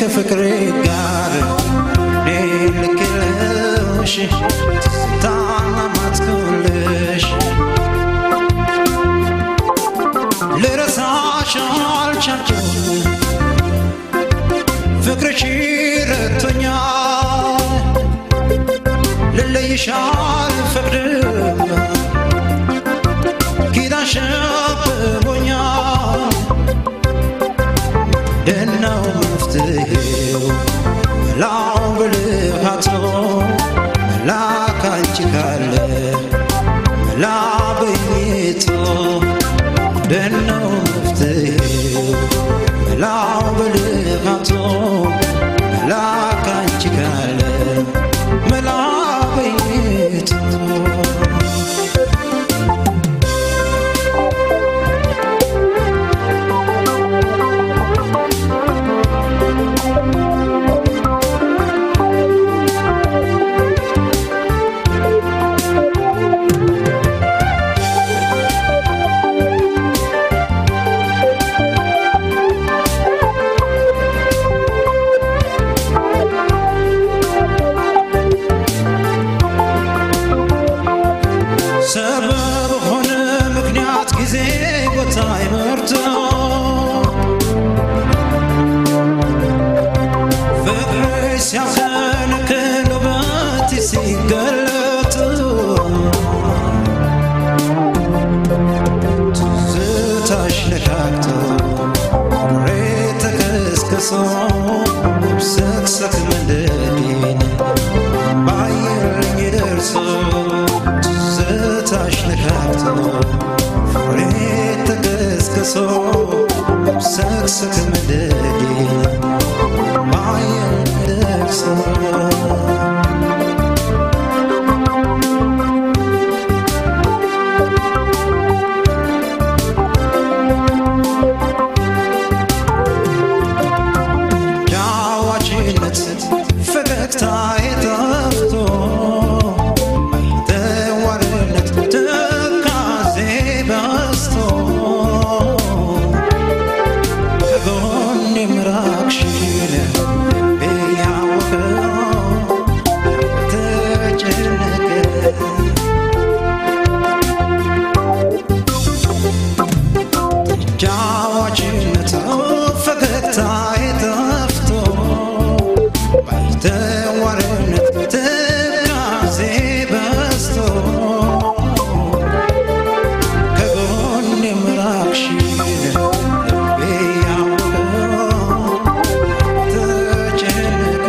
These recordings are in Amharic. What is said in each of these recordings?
ከፍቅሬ ጋር እኔ ልክልሽ ታማማትኩልሽ ልረሳሽ አልቻልኩም ፍቅርሽ ረቶኛል ልለይሽ አልፈቅድም ኪዳንሽ አብቦኛል ደናው መፍትሄው መላው ብልሃቶ መላ ካንቺ ካለ መላ በኝቶ ደናው መፍትሄው መላው ብልሃቶ መላ ካንቺ ካለ መላ በኝቶ ሰበብ ሆነ ምክንያት ጊዜ ቦታ ይመርቶ ፍቅር ሲያፈነክል ውበት ሲገለጥ ትዝታሽ ነካክቶ ፍቅሬ ተከስክሶ ሰክሰክ መንደዴን ባየልኝ ደርሶ ትዝታሽ ነካክቶ ፍሬ ተቀስቅሶ ሰክሰክ መንደዴን ባየልኝ ደርሶ ዳዋችነት ፈገግታ የጠፍቶ ተዋርነት ትካዜ በስቶ ከጎኔ ምራቅሽን ልቤ ያወቀው ተጨነቀ ጃዋችነት ፈገግታ የጠፍቶ ባይተዋርነት ትካዜ በስቶ ከጎኔ ምራቅሽን ልቤ ያወቀው ተጨነቀ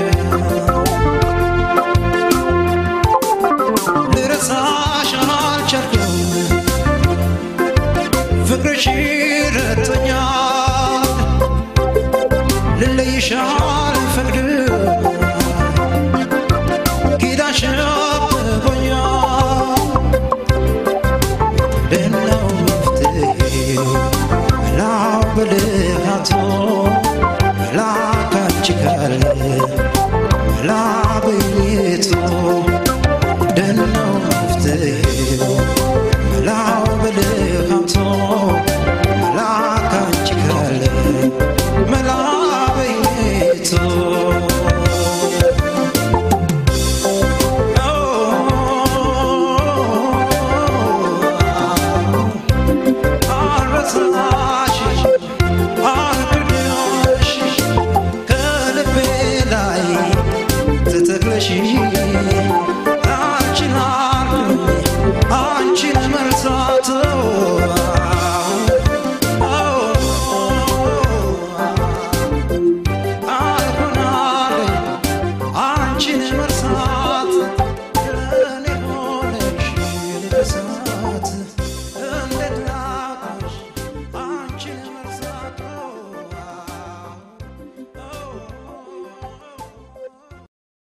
ልረሳሽ አልቻልኩም ፍቅርሽ ረቶኛል ልለይሽ አልፈቅድም ኪዳንሽ አብቦኛል ደናው መፍትሄው መላው ብልሃቶ መላ ካንቺ ካለ መላ በኝቶ ደናው መፍትሄው መላው ብልሃቶ መላ ካንቺ ካለ መላ በኝቶ አረሳሽ አልክድሽ ከልቤ ላይ ትተክለሽ አንቺን አልኩኝ አንቺን መርሳት